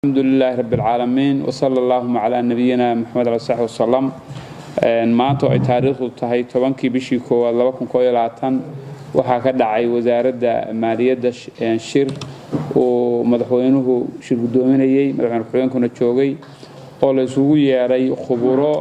الحمد لله رب العالمين وصلى اللهم على نبينا محمد عليه الصحة والسلام maanta oo ay taariikhdu tahay tobankii bishii koowaad laba kun koo iyo labaatan waxaa ka dhacay wasaaradda maaliyadda shir uu madaxweynuhu shir guddoominayey madaxweyne ku-xigeenkuna joogay oo la isugu yeedhay khuburo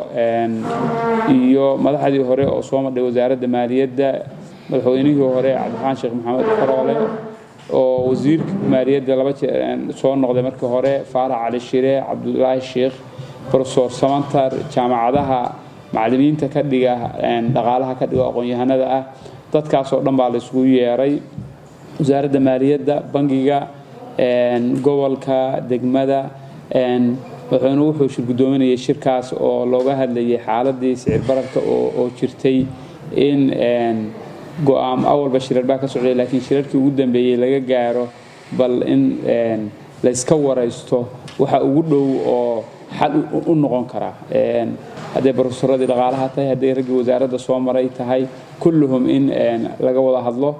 iyo madaxdii hore oo soo madhay wasaaradda maaliyadda madaxweynihii hore cabdiraxmaan sheekh maxamed faroole oo wasiirka maaliyadda laba jeer soo noqday markii hore faarax cali shire cabdulaahi sheekh profesor samantar jaamacadaha macallimiinta ka dhiga dhaqaalaha ka dhiga aqoon-yahanada ah dadkaasoo dhan baa la isugu yeeray wasaaradda maaliyadda bangiga gobolka degmada madaxweynuhu wuxuu shir guddoominayay shirkaas oo looga hadlayay xaaladii sicir bararka oo jirtay in go-aam awalba shirar baa ka socday laakiin shirarkii ugu dambeeyey laga gaaro bal in layska waraysto waxa ugu dhow oo xal u noqon karaa hadday barofesoradii dhaqaalaha tahay hadday raggii wasaaradda soo maray tahay kulluhum in laga wada hadlo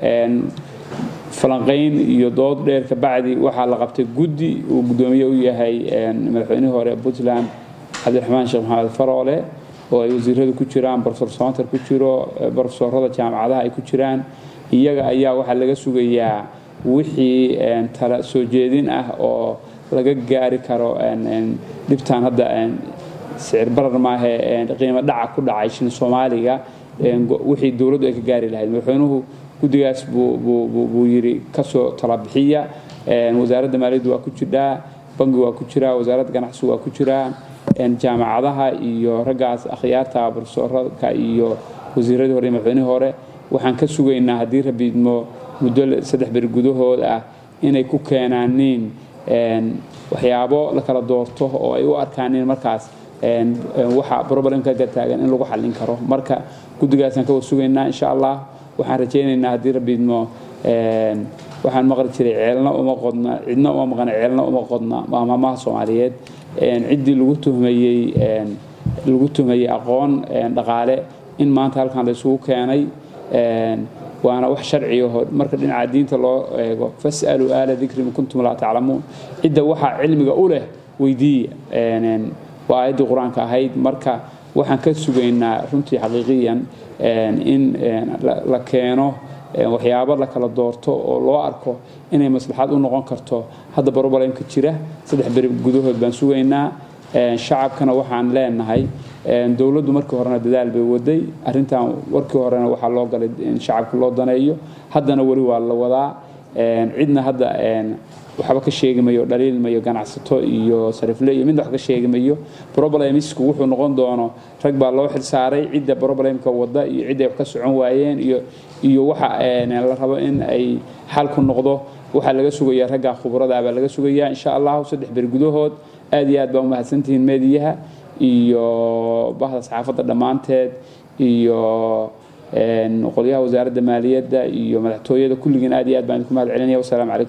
falanqayn iyo dood dheer kabacdi waxaa la qabtay guddi uu guddoomiye u yahay madaxweynihii hore puntland cabdiraxmaan sheekh maxamed faroole oo ay wasiiradu ku jiraan profesor samantar ku jiro profesorada jaamacadaha ay ku jiraan iyaga ayaa waxaa laga sugayaa wixii tala soo jeedin ah oo laga gaari karo dhibtaan hadda sicir barar maahe qiimo dhaca ku dhacay shin soomaaliga wixii dowladdu ay ka gaari lahayd madaxweynuhu guddigaas buu yidhi kasoo talabixiya wasaaradda maaliyaddu waa ku jirdhaa bangi waa ku jiraa wasaaradda ganacsigu waa ku jiraa jaamacadaha iyo raggaas akhyaarta profesorka iyo wasiiradii hore iyo madaxweynihii hore waxaan ka sugaynaa haddii rabiidmo muddo saddex beri gudahood ah inay ku keenaaniin waxyaabo la kala doorto oo ay u arkaaniin markaas waxa problemka ka taagan in lagu xallin karo marka guddigaasaan ka war sugaynaa insha allah waxaan rajaynaynaa haddii rabiidmo waxaan maqli jiray ceelna uma qodna cidna uma maqan ceelna uma qodna maamaha soomaaliyeed ciddii lagu tuhmayey lagu tuhmayey aqoon dhaqaale in maanta halkan la isugu keenay waana wax sharciyaho marka dhinaca diinta loo eego fas'aluu aala dikri in kuntum laa taclamuun cidda waxaa cilmiga u leh weydiiya waa aayaddii qur-aanka ahayd marka waxaan ka sugaynaa runtii xaqiiqiyan in la keeno waxyaabo la kala doorto oo loo arko inay maslaxad u noqon karto hadda barobalemka jira saddex beri gudahood baan sugaynaa shacabkana waxaan leenahay dowladdu markii horena dadaal bay waday arrintan warkii horena waxaa loo galay in shacabka loo daneeyo haddana weli waa la wadaa cidna hadda waxba ka sheegi mayo dhaliil mayo ganacsato iyo sarifle iyo midna wax ka sheegi mayo problemisku wuxuu noqon doono rag baa loo xilsaaray cidda problemka wada iyo cidday wax ka socon waayeen iyo iyo waxa la rabo in ay xal ku noqdo waxaa laga sugayaa raggaa khubrada baa laga sugayaa insha allahu saddex beri gudahood aad iyo aad baa umahadsantihiin meediyaha iyo bahda saxaafadda dhammaanteed iyo qolyaha wasaaradda maaliyadda iyo madaxtooyada kulligiin aad iyo aad baan idinku mahad celinaya wasalaamu calaykum